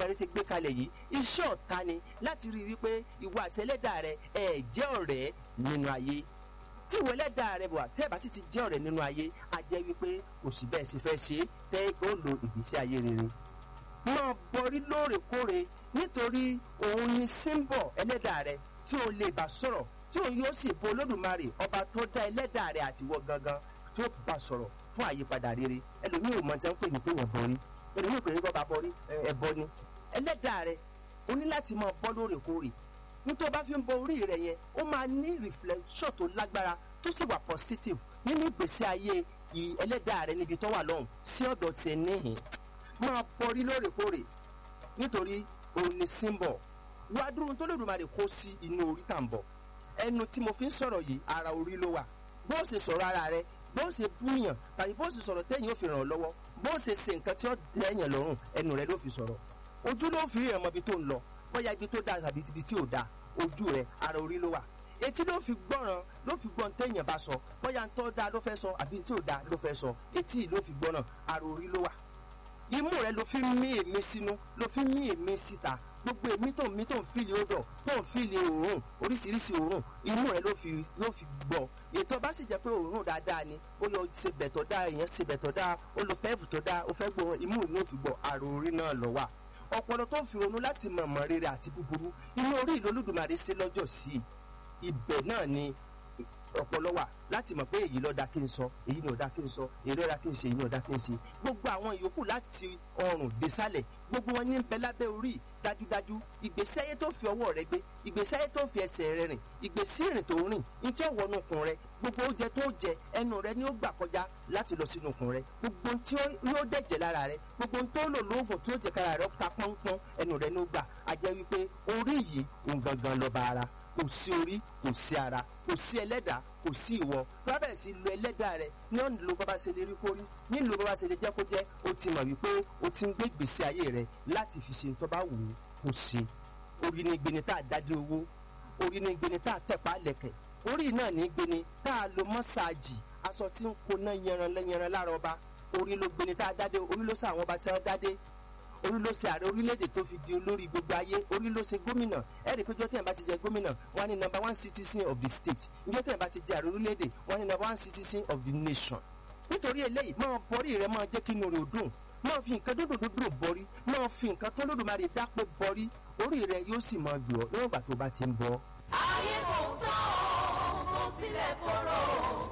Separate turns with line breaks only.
olódùmarè ṣe gbé kalẹ̀ yìí iṣẹ́ ọ̀tá ni láti rí i wípé ìwọ àti ẹlẹ́dàá rẹ ẹ̀ jẹ́ ọ̀rẹ́ nínú ayé tí ìwọ ẹlẹ́dàá rẹ bọ̀ tẹ́ ẹ bá sì ti jẹ́ ọ̀rẹ́ nínú ayé a jẹ́ wípé kò sí bẹ́ẹ̀ ṣe fẹ́ ṣe tẹ́ ó lo ìgbésí ayé rere máa bọrí lóòrèkóòrè nítorí òun ni símbọ̀ ẹlẹ́dàá rẹ tí o lè bá sọ̀rọ̀ tí òun yóò sì bo olódùmarè ọba tó dá ẹlẹ́dàá rẹ àtiwọ́ gangan tí ó bá sọ̀rọ̀ fún àyípadà rere ẹlòmíì ò mọ tí wọ́n pè ní pé yẹn bọrí ẹlòmíì pè ní bọ́ bá bọrí ẹbọ ni ẹlẹ́dàá rẹ o ní láti máa bọ́ lóòrèkóòrè nítorí bá fi ń bọ orí rẹ yẹn ó máa ní reflection tó lágbára tó sì wà positive nínú ìgbésí ayé ẹlẹ́dàá rẹ níbi tó wà lọ́hùn sí ọ̀dọ̀ tiẹ̀ níhìn máa bọrí lóòrèkóòrè nítorí òun ni symbol wá dúró tó lè dùnmarè kó sí inú orí tà ń bọ̀ ẹnu tí mo fi ń sọ̀rọ̀ yìí ara orí ló wà bó ṣe sọ̀rọ̀ ara rẹ bó ṣe búyàn tàbí bó ṣe sọ̀rọ̀ téèyàn ò fi ràn ọ́ lọ́wọ́ bó ṣe ṣe nǹkan tí ó lẹ́yìn lọ́rùn ẹnu rẹ ló fi sọ̀rọ̀ ojú ló fi rí ẹ̀mọ́ ibi tó ń lọ bóyá ibi tó dáa tàbí ibi tí ò dáa ojú rẹ ara orí ló wà etí ló fi gbọ́ràn ló fi gbọ́n téèyàn bá sọ bóyá ń tọ́ dáa ló fẹ́ sọ àbí tí ò dáa ló fẹ́ sọ etí ló fi gbọ́ràn ara orí ló wà imú rẹ ló fi mí èmi sínú ló fi mí èmi síta gbogbo èmi tó ń mí tó ń fìlì odò tó ń fìlì òórùn oríṣiríṣi òórùn imú rẹ ló fi ló fi gbọ́ ètò bá sì jẹ́ pé òórùn dáadáa ni ó lọ ṣe bẹ̀tọ̀ dáa èèyàn ṣe bẹ̀tọ̀ dáa ó lọ pẹ́ẹ̀fù tó dáa ó fẹ́ gbọ́ imú ló fi gbọ́ àrò orí náà lọ wà ọpọlọ tó fi ronú láti mọ̀mọ́ rere àti búburú inú orí ìlú olódùmarè ṣe lọ́jọ́ sí ibẹ̀ náà ni ọpọlọ wà láti mọ̀ pé èyí ló dá kí n sọ èyí ni ò dá kí n sọ èyí ló dá kí n ṣe èyí ni ò dá kí n ṣe gbogbo àwọn ìyókù láti ọrùn désàlẹ̀ gbogbo wọn ní bẹ lábẹ́ orí dájúdájú ìgbésí ayé tó fi ọwọ́ rẹ gbé ìgbésí ayé tó fi ẹsẹ̀ rẹ rìn ìgbésí ìrìn tó rìn ní tí ó wọnú ikùn rẹ gbogbo oúnjẹ tó jẹ ẹnu rẹ ni ó gbà kọjá láti lọ sínú ikùn rẹ gbogbo tí yóò dẹ̀jẹ̀ lára rẹ gbogbo tó lò lóògùn tí ó jẹ kára rẹ ta pọ́npọ́n ẹnu rẹ ni ó gbà á jẹ́ wípé orí yìí òun gangan lọ́ba ara kò sí orí kò sí ara kò sí ẹlẹ́dàá kò sí ìwọ bá bẹ̀rẹ̀ sí lo ẹlẹ́dàá rẹ ní ọ̀nà ló bá bá ṣe lè rí kórí nílò bá bá ṣe lè jẹ́ kó jẹ́ o ti mọ̀ wípé o ti ń gbé ìgbésí ayé rẹ láti fi ṣe tó bá wù ú kó ṣe orí ní gbeni tá a dájú owó orí ní gbeni tá a tẹ̀pá lẹ̀kẹ̀ orí náà ní gbeni tá a lo mọ́sáàjì aṣọ tí ń koná yanran lẹ́yanran lára ọba orí ló gbeni tá a dádé orí ló sọ àwọn ọba tí wọ́n dádé orí ló ṣe ààrẹ orílẹ̀-èdè tó fi di olórí gbogbo ayé orí ló ṣe gómìnà ẹ̀rí pé jọ́tẹ̀ bá ti jẹ gómìnà wọ́n ní number one citizen of the state jọ́tẹ̀ bá ti jẹ ààrẹ orílẹ̀-èdè wọ́n ní number one citizen of the nation nítorí eléyìí máa bọ́rí rẹ máa jẹ́ kí inú rẹ ò dùn máa fi nǹkan dúdú dúdú bọ́rí máa fi nǹkan tó lódùmarè dápò bọ́rí orí rẹ yóò sì máa gbọ́ níwọ̀n ìgbà tó bá ti ń bọ́.
ayé kò tán o kò tilẹ̀ korò